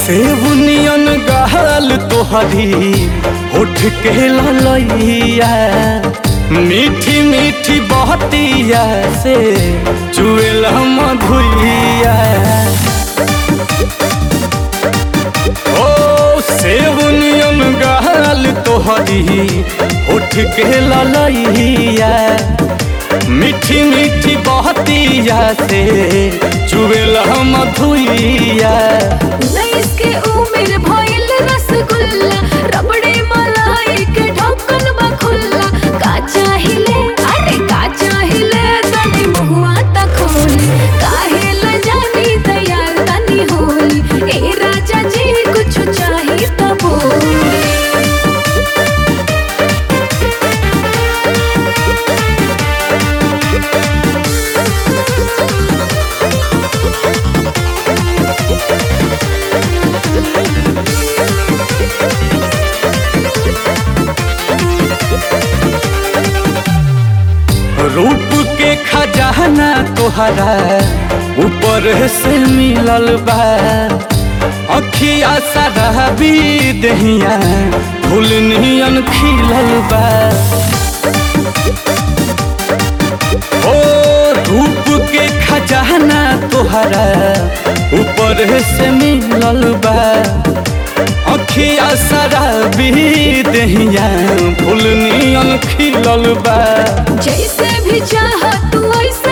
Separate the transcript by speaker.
Speaker 1: सेवनियन गहल तोहरी होठ के ललैया मीठी मीठी बहतिया से चुएल मधुइया ओ सेवनियन गहल तोहरी होठ के ललैया मीठी मीठी बहतिया से चुएल मधुइया
Speaker 2: उन्नीस के उम्र भइल रसगुल्ला रबड़ी मलाई के ढक्कन बा खुल्ला का चाहिले अरे का चाहिले तनी मुहुआ त खोली काहे ल जानी तैयार तनी होली ए राजा जी कुछ चाही त बोली
Speaker 1: रूप के खजाना तोहरा ऊपर से मिलल बा अखिया सरहबी दहिया फूल नियन खिलल बा ओ रूप के खजाना तोहरा ऊपर से मिलल बा अखिया शराबी दहिया फूल नियन खिलल बा
Speaker 2: जैसे भी चाह तू ऐसे